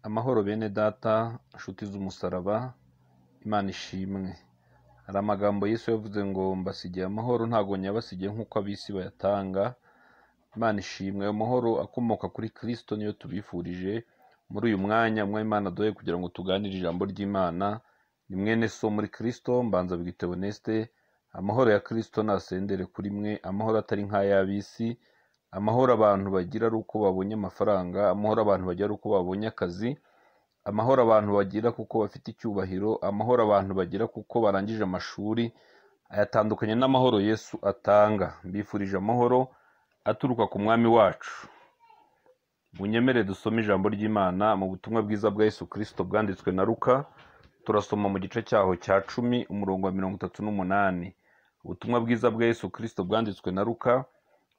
Amahoro bene data, nshuti z'umusaraba, Imana ishimwe. Hari amagambo Yesu yavuze ngo mbasigiye amahoro ntago nyabasigiye nk'uko ab'isi bayatanga, Imana ishimwe. Ayo mahoro akomoka kuri Kristo niyo tubifurije muri uyu mwanya umwami Imana duhe kugira ngo tuganire ijambo ry'Imana. Ni mwene so muri Kristo, Mbanza Bigitabo Oneste, amahoro ya Kristo nasendere kuri mwe, amahoro atari nk'ay'ab'isi, amahoro abantu bagira ari uko babonye amafaranga, amahoro abantu bagira ari uko babonye akazi, amahoro abantu bagira kuko bafite icyubahiro, amahoro abantu bagira kuko barangije amashuri, ayatandukanye n'amahoro Yesu atanga. Mbifurije amahoro aturuka ku mwami wacu. Munyemere dusome ijambo ry'Imana mu butumwa bwiza bwa Yesu Kristo bwanditswe na Luka, turasoma mu gice cyaho cya cumi umurongo wa mirongo itatu n'umunani. Ubutumwa bwiza bwa Yesu Kristo bwanditswe na Luka,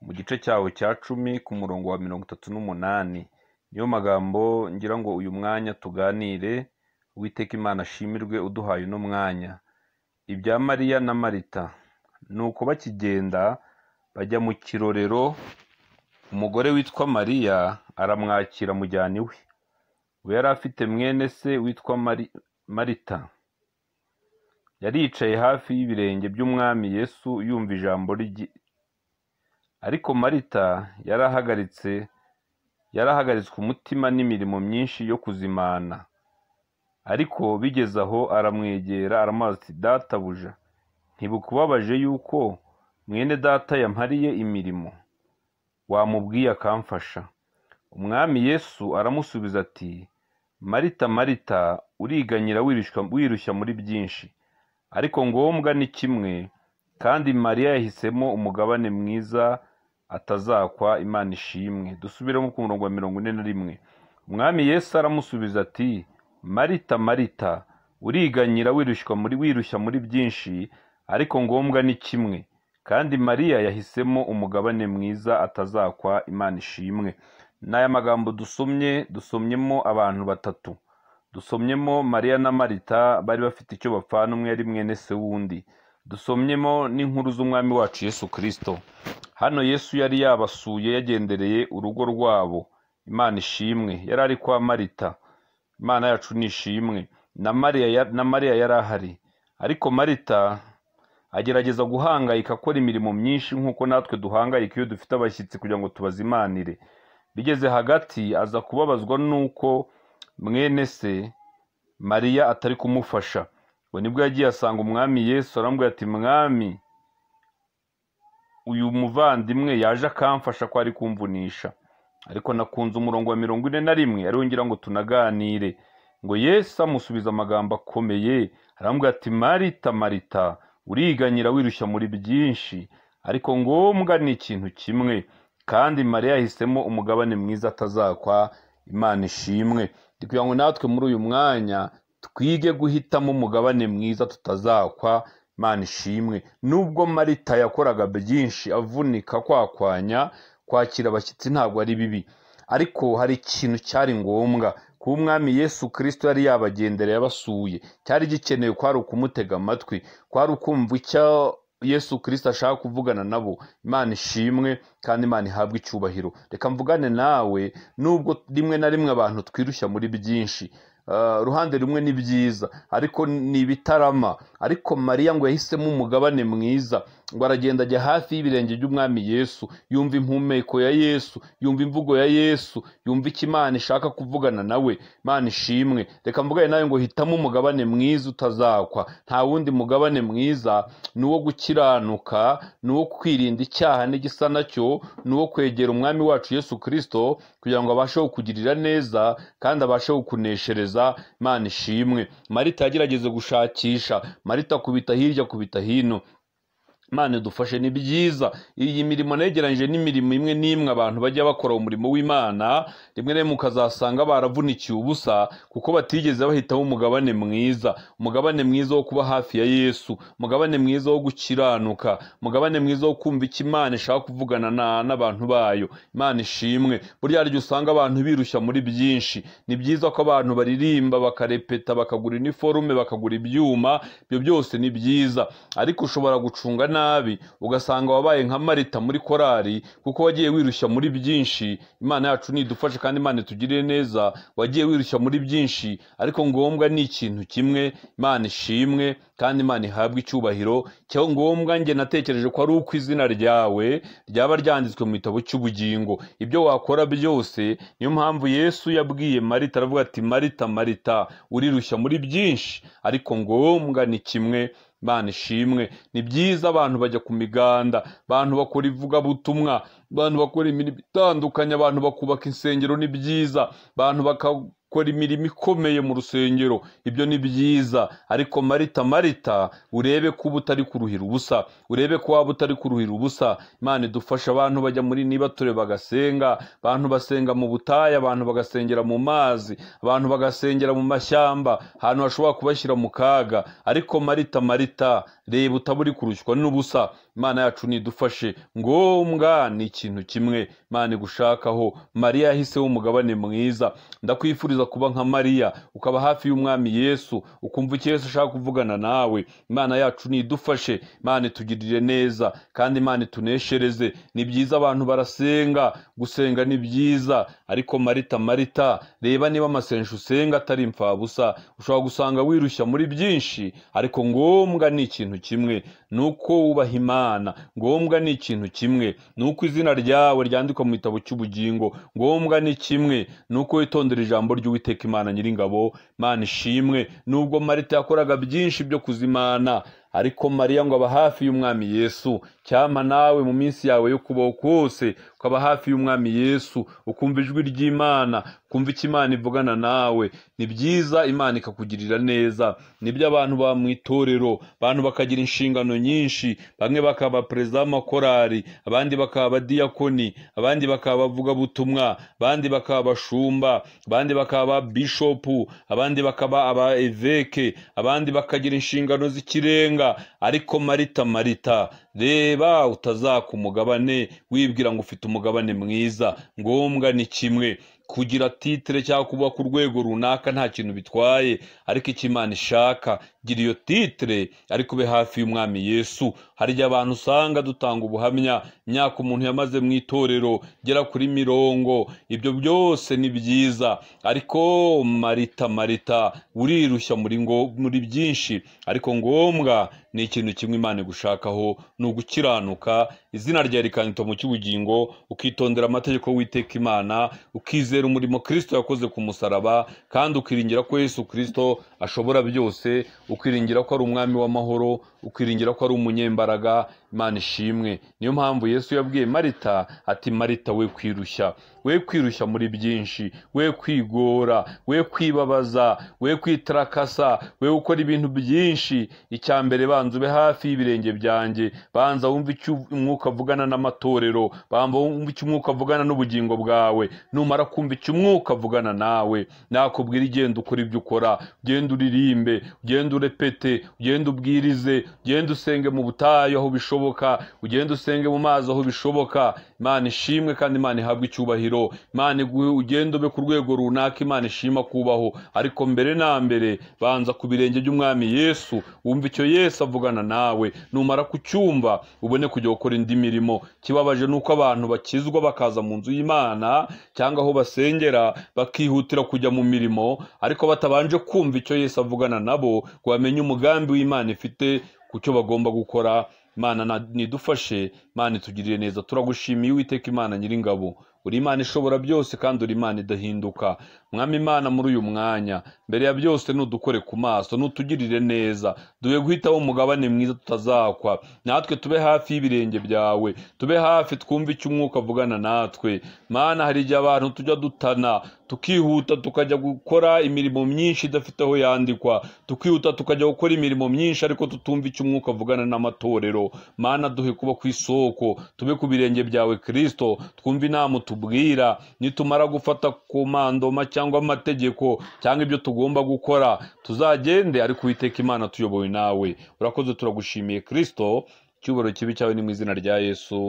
mu gice cyaho cya cumi ku murongo wa mirongo itatu n'umunani. Niyo magambo ngira ngo uyu mwanya tuganire, Uwiteka Imana ashimirwe uduhaye uno mwanya. Ibya Mariya na Marita. Nuko bakigenda bajya mu kirorero, umugore witwa Mariya aramwakira amujyana iwe. We yari afite mwene se witwa Mari- Marita. Yari yicaye hafi y'ibirenge by'umwami Yesu yumva ijambo rye. Ariko Marita yari ahagaritse yari ahagaritswe umutima n'imirimo myinshi yo kuzimana. Ariko bigeze aho aramwegera aramubaza ati databuja ntibikubabaje yuko mwene data yampariye imirimo wamubwiye akamfasha umwami yesu aramusubiza ati marita marita uriganyira wirushya wirushya muri byinshi ariko ngombwa ni kimwe kandi mariya yahisemo umugabane mwiza atazakwa imana ishimwe dusubiremo ku murongo wa mirongo ine na rimwe umwami yesu aramusubiza ati marita marita uriganyira wirushya muri wirushya muri byinshi ariko ngombwa ni kimwe kandi mariya yahisemo umugabane mwiza atazakwa imana ishimwe n'aya magambo dusomye dusomyemo abantu batatu dusomyemo mariya na marita bari bafite icyo bapfana umwe yari mwene se w'undi dusomyemo n'inkuru z'umwami wacu yesu kirisito hano yesu yari yabasuye yagendereye urugo rwabo imana ishimwe yari ari kwa marita imana yacu ni ishimwe na mariya ya- na mariya yari ahari ariko marita agerageza guhangayika akora imirimo myinshi nk'uko natwe duhangayika iyo dufite abashyitsi kugira ngo tubazimanire bigeze hagati aza kubabazwa n'uko mwene se mariya atari kumufasha ngo nibwo yagiye asanga umwami yesu aramubwira ati mwami uyu muvandimwe yaje akamfasha ko ari kumvunisha ariko nakunze umurongo wa mirongo ine na rimwe ariwo ngira ngo tunaganire ngo yesu amusubiza amagambo akomeye aramubwira ati marita marita uriganyira wirushya muri byinshi ariko ngombwa ni ikintu kimwe kandi mariya yahisemo umugabane mwiza atazakwa imana ishimwe ndi kugira ngo natwe muri uyu mwanya twige guhitamo umugabane mwiza tutazakwa imana ishimwe nubwo marita yakoraga byinshi avunika kwakwanya kwakira abashyitsi ntabwo ari bibi ariko hari ikintu cyari ngombwa kuba umwami yesu kirisito yari yabagendereye abasuye cyari gikenewe kwari ukumutega amatwi kwari ukumva icyo yesu kirisito ashaka kuvugana nabo imana ishimwe kandi imana ihabwe icyubahiro reka mvugane nawe nubwo rimwe na rimwe abantu twirushya muri byinshi Uh, uruhande rumwe ni byiza ariko ni ibitarama ariko mariya ngo yahisemo umugabane mwiza ngo aragenda ajya hafi y'ibirenge by'umwami yesu yumva impumeko ya yesu yumva imvugo ya yesu yumva icyo imana ishaka kuvugana nawe imana ishimwe reka mvugane nawe ngo hitamo umugabane mwiza utazakwa nta wundi mugabane mwiza ni uwo gukiranuka ni uwo kwirinda icyaha n'igisa nacyo ni uwo kwegera umwami wacu yesu kirisito kugira ngo abashe kukugirira neza kandi abashe kukuneshereza imana ishimwe marita yagerageze gushakisha marita akubita hirya akubita hino Imana idufashe ni byiza iyi mirimo negeranyije n'imirimo imwe n'imwe abantu bajya bakora umurimo w'imana rimwe na rimwe ukazasanga baravunikiye ubusa kuko batigeze bahitamo umugabane mwiza umugabane mwiza wo kuba hafi ya yesu umugabane mwiza wo gukiranuka umugabane mwiza wo kumva icyo imana ishaka kuvugana na- n'abantu bayo imana ishimwe burya hari igihe usanga abantu birushya muri byinshi ni byiza ko abantu baririmba bakarepeta bakagura iniforume bakagura ibyuma ibyo byose ni byiza ariko ushobora gucunga nabi nabi ugasanga wabaye nka marita muri korari kuko wagiye wirushya muri byinshi imana yacu nidufashe kandi imana itugirire neza wagiye wirushya muri byinshi ariko ngombwa ni ikintu kimwe imana ishimwe kandi imana ihabwe icyubahiro cyo ngombwa njye natekereje ko ari uko izina ryawe ryaba ryanditswe mu gitabo cy'ubugingo ibyo wakora byose niyo mpamvu yesu yabwiye marita aravuga ati marita marita urirushya muri byinshi ariko ngombwa ni kimwe imana ishimwe ni byiza abantu bajya ku miganda abantu bakora ivugabutumwa abantu bakora imirimo itandukanye abantu bakubaka insengero ni byiza abantu bakakora imirimo ikomeye mu rusengero ibyo ni byiza ariko marita marita urebe ko uba utari kuruhira ubusa urebe ko waba utari kuruhira ubusa imana idufasha abantu bajya muri nibature bagasenga abantu basenga mu butayu abantu bagasengera mu mazi abantu bagasengera mu mashyamba ahantu hashobora kubashyira mu kaga ariko marita marita reba utaba uri kurushywa n'ubusa imana yacu nidufashe ngombwa ni ikintu kimwe imana igushakaho mariya yahiseho umugabane mwiza ndakwifuriza kuba nka mariya ukaba hafi y'umwami yesu ukumva icyo yesu ashaka kuvugana nawe imana yacu nidufashe imana itugirire neza kandi imana ituneshereze ni byiza abantu barasenga gusenga ni byiza ariko marita marita reba niba amasengesho usenga atari imfabusa ushobora gusanga wirushya muri byinshi ariko ngombwa ni ikintu kimwe ni uko wubaha imana ngombwa ni ikintu kimwe ni uko izina ryawe ryandikwa mu gitabo cy'ubugingo ngombwa ni kimwe ni uko witondera ijambo ry'uwiteka imana nyiringabo imana ishimwe nubwo marita yakoraga byinshi byo kuzimana ariko mariya ngo aba hafi y'umwami yesu cyama nawe mu minsi yawe yo kubaho kose ukaba hafi y'umwami yesu ukumva ijwi ry'imana ukumva icyo imana ivugana nawe ni byiza imana ikakugirira neza nibyo abantu ba mu itorero abantu bakagira inshingano nyinshi bamwe bakaba perezida w'amakorari abandi bakaba abadiyakoni abandi bakaba abavugabutumwa abandi bakaba abashumba abandi bakaba bishopu abandi bakaba aba eveke abandi bakagira inshingano z'ikirenga ariko marita marita reba utazaka umugabane wibwira ngo ufite umugabane mwiza ngombwa ni kimwe kugira titire cyangwa kuba ku rwego runaka nta kintu bitwaye ariko icyo imana ishaka gira iyo titire ariko ube hafi y'umwami yesu hari igihe abantu usanga dutanga ubuhamya imyaka umuntu yamaze mu itorero gera kuri mirongo ibyo byose ni byiza ariko marita marita urirushya muri byinshi ariko ngombwa ni ikintu kimwe imana igushakaho ni ugukiranuka izina rya rikanditwa mu cy'ubugingo ukitondera amategeko witeka imana ukizera umurimo kirisito yakoze ku musaraba kandi ukiringira ko yesu kirisito ashobora byose ukiringira ko ari umwami w'amahoro ukiringira ko ari umunyembaraga imana ishimwe niyo mpamvu yesu yabwiye marita ati marita we kwirushya we kwirushya muri byinshi we kwigora we kwibabaza we kwitarakasa we gukora ibintu byinshi icya mbere banza ube hafi y'ibirenge byanjye banza wumve icyo umwuka avugana n'amatorero banza wumve icyo umwuka avugana n'ubugingo bwawe numara kumva icyo umwuka avugana nawe nakubwira igenda ukora ibyo ukora ugenda uririmbe ugenda urepete ugenda ubwirize ugenda usenge mu butayu aho bishoboka ugenda usenge mu mazi aho bishoboka imana ishimwe kandi imana ihabwe icyubahiro imana iguhe ugenda ube ku rwego runaka imana ishima kubaho ariko mbere na mbere banza ku birenge by'umwami yesu wumva icyo yesu avugana nawe numara kucyumva ubone kujya gukora indi mirimo kibabaje ni uko abantu bakizwa bakaza mu nzu y'imana cyangwa aho basengera bakihutira kujya mu mirimo ariko batabanje kumva icyo yesu avugana nabo ngo bamenye umugambi w'imana ifite ku cyo bagomba gukora imana nidufashe imana itugirire neza turagushimiye uwiteka imana nyiringabo uri imana ishobora byose kandi uri imana idahinduka mwami imana muri uyu mwanya mbere ya byose nudukore ku maso nutugirire neza duhe guhitamo umugabane mwiza tutazakwa natwe tube hafi y'ibirenge byawe tube hafi twumve icyo umwuka avugana natwe mana hari igihe abantu tujya dutana tukihuta tukajya gukora imirimo myinshi idafite aho yandikwa tukihuta tukajya gukora imirimo myinshi ariko tutumva icyo umwuka avugana n'amatorero mana duhe kuba ku isoko tube ku birenge byawe kirisito twumve inama utubwira nitumara gufata ku mandoma cyangwa amategeko cyangwa ibyo tugomba gukora tuzagende ariko uwiteka imana tuyobowe nawe urakoze turagushimiye kirisito icyubahiro kibi cyawe ni mu izina rya yesu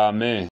amen